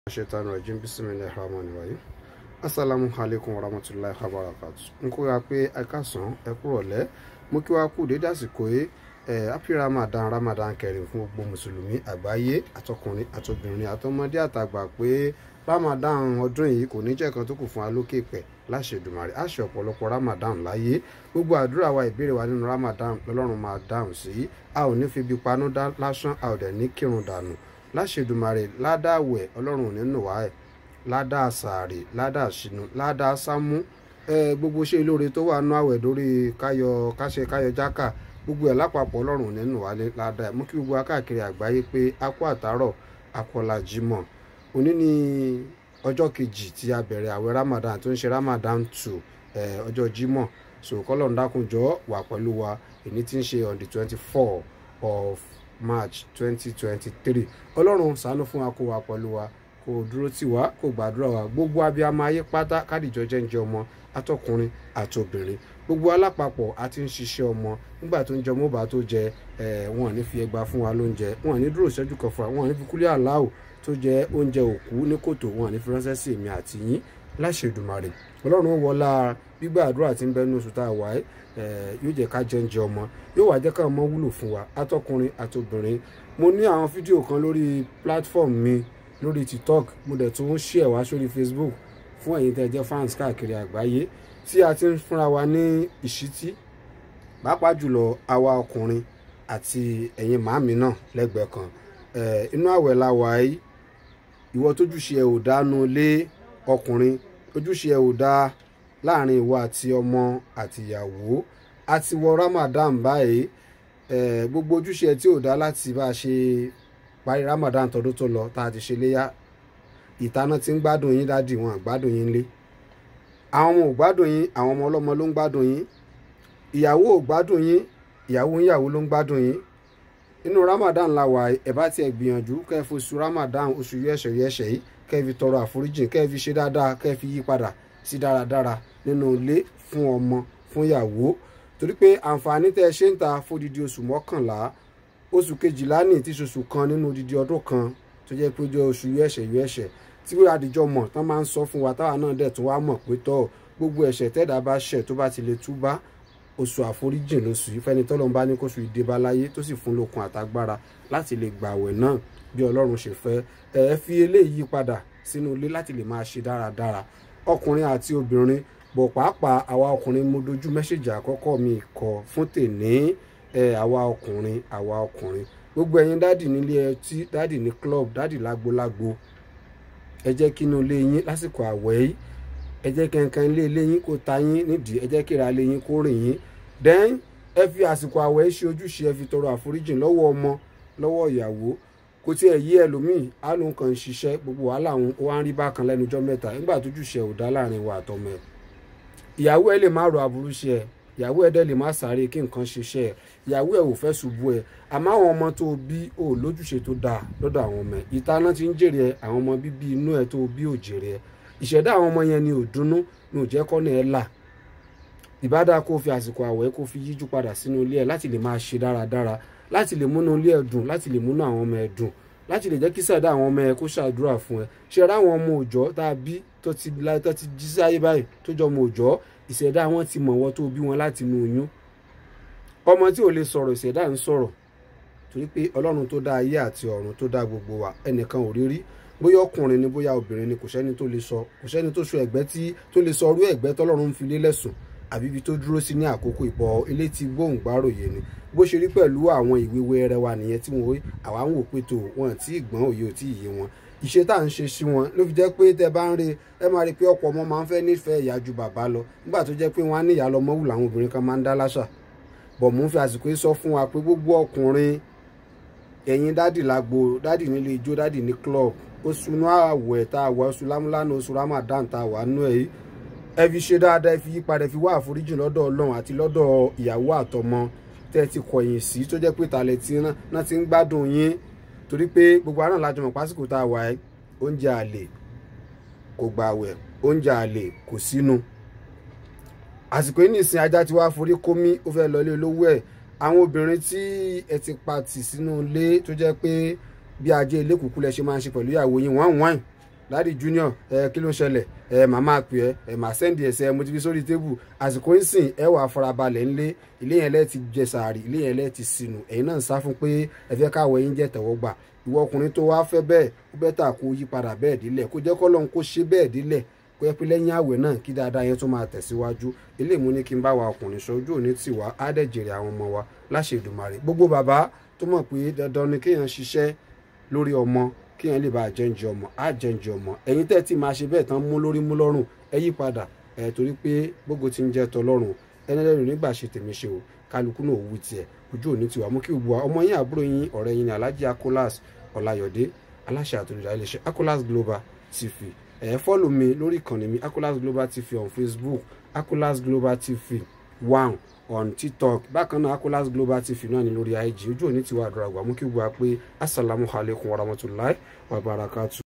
shaitan rajim bismillahir rahmanir rahim assalamu alaikum warahmatullahi wabarakatuh n kó ya pé ẹ káàsán ẹ kúrọ̀lẹ́ mo kí wa kú dédé àsìkò yìí ẹ happy ramadan ramadan kẹrin fún gbogbo mùsùlùmí àgbáyé àtọkùnrin àtobìnrin àtọmọdé àtàgbà pé ramadan ọdún yìí kò ní jẹ́ kan tó kù fún wa lókè pẹ̀ láṣẹ Èdùmàrè á ṣe ọ̀pọ̀lọpọ̀ ramadan láyé gbogbo àdúrà wa ìbéèrè wa nínú ramadan lọ́lọ́run máa dáhùn sí a ò ní fi ibi panú dá lásán a ò dẹ̀ ní kírun dànù láṣẹ Èdùmàrè ládàáwẹ̀ ọlọ́run ò ní nù wá ẹ̀ ládàá sàárè ládàá sínú ládàá sámú ẹ gbogbo ṣe olóore tó wà nú àwẹ̀ lórí káyọ káṣe káyọ jákà gbogbo ẹ̀ lápapọ̀ ọlọ́run ò ní nù wá ládàá ẹ̀ mú kí gbogbo akáàkiri àgbáyé pé a kú àtàárọ̀ akọlà jímọ̀ òní ni ọjọ́ kejì tí a bẹ̀rẹ̀ àwẹ̀ ramadan tó ń ṣe ramadan two ẹ ọjọ́ jímọ̀ so kọ́lọ́n dákunjọ́ wà pẹ̀lú wa èyí tí ń ṣe on the twenty four of march twenty twenty three ọlọ́run ṣàánú fún wa kó wa pẹ̀lú wa kó dúró tì wá kó gbàdúrà wa gbogbo abiyamọ ayé pátá kádìjọ jẹ́ ń jẹ ọmọ atọkùnrin àtobìnrin gbogbo alápapọ̀ àti ń ṣiṣẹ́ ọmọ nígbà tó ń jẹ ọmọ bá tó jẹ ẹ wọn ò ní fi ẹgbàá fún wa lóúnjẹ wọn ò ní dúró ìṣẹ́jú kan fún wa wọn ò ní fi kúlẹ̀ aláwò tó jẹ oúnjẹ òkú ní kòtò wọn ò ní fi ránṣẹ́ sí èmi àti yín láṣẹ Èdùmàrè ọlọ́run wọlá gbígbà àdúrà tí ń bẹ ní oṣù tá a wà ẹ́ yóò jẹ́ ká jẹ́ ń jẹ ọmọ yóò wá jẹ́ ká ọmọ wúlò fún wa atọkùnrin àtobìnrin mo ní àwọn fídíò kan lórí platform mi lórí tiktok mo dẹ̀ tún share wá sórí facebook fún ẹ̀yin tẹ́ jẹ́ fans káàkiri àgbáyé tí a ti ń fúnra wa ní ìṣítí pàápàá jùlọ àwa ọkùnrin àti ẹ̀yin màámi náà lẹ́gbẹ̀ẹ́ kan inú àwẹ̀ la wà yìí ìwọ tójúṣe ẹ̀ ò dánú lé ọkùnrin ojúṣe ẹ̀ ò dá láàrin ìwọ àti ọmọ àti ìyàwó àti wọ ramadan báyìí gbogbo ojúṣe ẹ̀ tí ò dá láti bá a ṣe parí ramadan tọdún tó lọ tá a ti ṣe léyà ìtaná tí ń gbádùn yín dádì wọn àgbádùn yín lé àwọn ọmọ ò gbádùn yín àwọn ọmọ ọlọ́mọ ló ń gbádùn yín ìyàwó ò gbádùn yín ìyàwó ìyàwó ló ń gbádùn yín inú ramadan la wà ẹ bá tiẹ̀ gbìyànjú kẹ́ ẹ foṣù ramadan oṣù yẹ̀ṣẹ̀ yẹ̀ṣẹ̀ yìí kẹ́ ẹ fi tọrọ àforíjìn kẹ́ ẹ fi ṣe dáadáa kẹ́ ẹ fi yí padà sí dáradára nínú ilé fún ọmọ fún ìyàwó torí pé àǹfààní tẹ́ ẹ ṣe ń ta fódìdí oṣù mọ́kànlá oṣù kejìlá ní tí oṣù kan nínú odidi ọdún kan tó jẹ́ pé jẹ́ oṣù yẹ̀ṣẹ̀ yẹ̀ṣẹ̀ tí wọ́n adìjọ́ mọ̀ tán máa ń sọ fún wa táwa náà dẹ̀ tún wá mọ̀ pé tọ́ gbogbo ẹ̀ṣẹ̀ tẹ́dá bá ṣẹ̀ tó bá ti lè túbá oṣù àforíjìn lóṣù yìí fẹ́ni tọ́lọ́run bá ní kóṣù ìdébá láyé tó sì fún lókun àtagbára láti lè gbàwẹ̀ náà bí ọlọ́run ṣe fẹ́ ẹ fi eléyìí padà sínú ilé láti lè máa ṣe dáradára ọkùnrin àti obìnrin bọ̀ pàápàá àwa ọkùnrin mo dojú mẹ́sẹ̀jì àkọ́kọ́ mi kọ fún tèní ẹ àwa ọkùnrin àwa ọkùnrin gbogbo ẹ̀yin dádì nílé ẹtí dádì ní club dádì lágbolágbo ẹ jẹ́ kí inú ilé yín lásìkò àwẹ̀ yìí ẹ jẹ́ kankan ilé ilé yín kó ta yín nídìí ẹ jẹ́ kíra ilé yín kó rìn yín then ẹ fi àsìkò àwẹ̀ ṣe ojúṣe ẹ fi tọrọ àforíjìn lọ́wọ́ ọmọ lọ́wọ́ ìyàwó kò tí ẹ yí ẹlòmíì á ló ń kàn ń ṣiṣẹ́ gbogbo wàhálà òun ó wá ń rí bákan lẹ́nu ọjọ́ mẹ́ta nígbà tójúṣe ò dá láàrin wa àtọmọ ẹ ìyàwó ẹ lè má ro aburú ṣe ẹ ìyàwó ẹ dẹ́ lè má sáré kí nǹkan ṣiṣẹ́ ẹ ìyàwó ẹ ò fẹ́ ṣubú ẹ àmọ́ àwọn ọmọ tó bí ò lójúṣe tó dáa lọ́dọ̀ àwọn ọmọ ẹ ìtaná ti ń jèrè ẹ àwọn ọmọ bíbí inú ẹ tó bí ò jèrè ẹ ìṣẹ̀dá àwọn ọmọ yẹn ni ò dunnú ni ò jẹ́ kọ́nà ẹ là ìbádá kó fi àsìkò àwẹ̀ kó fi yíjú padà sínú ilé ẹ láti lè máa ṣe dáradára láti lè múnú ilé ẹ dùn láti lè múnú àwọn ọmọ ẹ dùn láti lè jẹ́ kí sẹ̀dá àwọn ọmọ ẹ kó ṣàdúrà fún ẹ ṣe ra àwọn ọmọ òòjọ́ tá a bí tó ti tó ti jí sáyé báyìí tó jọ ọmọ òòjọ́ ìṣẹ̀dá wọn ti mọ̀ wọ́n tó bí wọn láti inú oyún ọmọ tí ò lè sọ̀rọ̀ ìṣẹ̀dá ń sọ̀rọ̀ torí pé ọlọ́run tó dá ayé àti ọ̀run tó dá gbogbo wa ẹnìkan ò rí rí bóyá ọkùnrin ni bóyá obìnrin ni kò sẹ́ni tó lè sọ kò sẹ́ni tó so ẹ̀gbẹ́ tí tó lè sọ orú ẹ̀gbẹ́ tọ́lọ́run ń fi lélẹ̀ sùn àbí ibi tó dúró sí ní àkókò ìbọ̀ ilé tí gbóhùn gbáròyé ni bó ṣe rí pẹ̀lú àwọn ìwé wẹrẹ wa nìyẹn tí wọn àwa ń wò pé tó wọn tí ìgbọ́n òye ò tí ì yé wọn ìṣe tá à ń ṣe sí wọn ló fi jẹ́ pé tẹ bá ń rí ẹ máa rí pé ọ̀pọ̀ ọmọ máa ń fẹ́ nífẹ̀ẹ́ ìyá ju bàbá lọ nígbà tó jẹ́ pé wọ́n á ní ìyá lọ́mọ wù làwọn obìnrin kan máa ń dá láṣà bọ̀ mò ń fi àsìkò yìí sọ fún wa pé gbogbo ọkùnrin ẹ̀yin dádì lágbo dádì nílé ijó dádì ní club oṣù inú àwẹ̀ tá a wà oṣù lámúlánà oṣù ramadan tá a wà nú ẹ̀ yìí ẹ fi ṣe dáadáa ẹ fi yípadà ẹ fi wá àforíjì lọ́dọ̀ ọlọ́run àti lọ́dọ̀ ìyàwó àtọmọ tẹ́ ẹ ti kọ̀yìn sí tó jẹ́ pé tàlẹ̀ tí náà ti ń gbádùn yín torí pé gbogbo àrùn lájọ mọ̀ pásìkò tá a wà ẹ́ oúnjẹ àlè kò gbàwẹ̀ oúnjẹ àlè kò sínú àsìkò yìí nìsín ajá ti wá forí kómí ó fẹ́ lọlé olówó ẹ̀ àwọn obìnrin tí ẹ ti pa tì sínú ilé tó jẹ́ pé bí ajé ilé kúkú lẹ ṣe máa ń ṣe pẹ̀lú ìyàwó yín wọ́n wọ́n dádì junior ẹ kí ló ń ṣẹlẹ̀ ẹ màmá pè ẹ ẹ màá sẹ́ndì ẹsẹ̀ mo ti fi sórí tébù àsìkò ń sìn ẹ wàá farabalẹ̀ ńlé ilé yẹn lẹ́ẹ̀ ti jẹ sàárì ilé yẹn lẹ́ẹ̀ ti sinú ẹ̀yin náà ń sá fún pé ẹ fẹ́ káwọ yín jẹ́ tẹ̀wọ́ gbà ìwọ ọkùnrin tó wá fẹ́ bẹ́ẹ̀ ó bẹ́tà kó yí padà bẹ́ẹ̀ dílẹ̀ kó jẹ́ kọ́lọ́n kó ṣe bẹ́ẹ̀ dílẹ̀ kó yẹ pé lẹ́yìn àwẹ̀ náà kí dáadáa yẹn tó máa tẹ̀síwájú ilé ìmú ní kí n bá wa ọkùnrin sọ ojú òní tì wá á dẹ̀ jèrè àwọn ọmọ wa láṣẹ Èdùmàrè gbogbo bàbá tó mọ̀ pé dandan ni kéèyàn ṣiṣẹ́ lórí ọmọ kéèyàn lè bá àjẹǹjẹ ọmọ àjẹǹjẹ ọmọ ẹ̀yin tẹ́ ti máa ṣe bẹ́ẹ̀ tán mú lórí mú lọ́rùn ẹ yí padà ẹ̀ torí pé gbogbo ti ń jẹ́ tọlọ́run ẹnẹ́lẹ́rìn nígbà ṣe tèmi ṣe o kálukú náà wú tiẹ̀ ojú òní tiwa mú kí gbogbo wa ọmọ yín àbúrò yín ọ̀rẹ́ yín ní Alhaji Akolas Ọláyọ̀dé aláṣẹ àtòlùdá iléeṣẹ́ Akolas Global TV ẹ fọ́lù mi lórí ìkànnì mi Akolas Global TV on Facebook Akolas Global TV one on tiktok bákan náà Akolas Global TV náà ní lórí IG ojú òní tiwa àdúrà gbà mú kí gbogbo wa pé assalamu alaikum warahmatullahi wabarakatuh.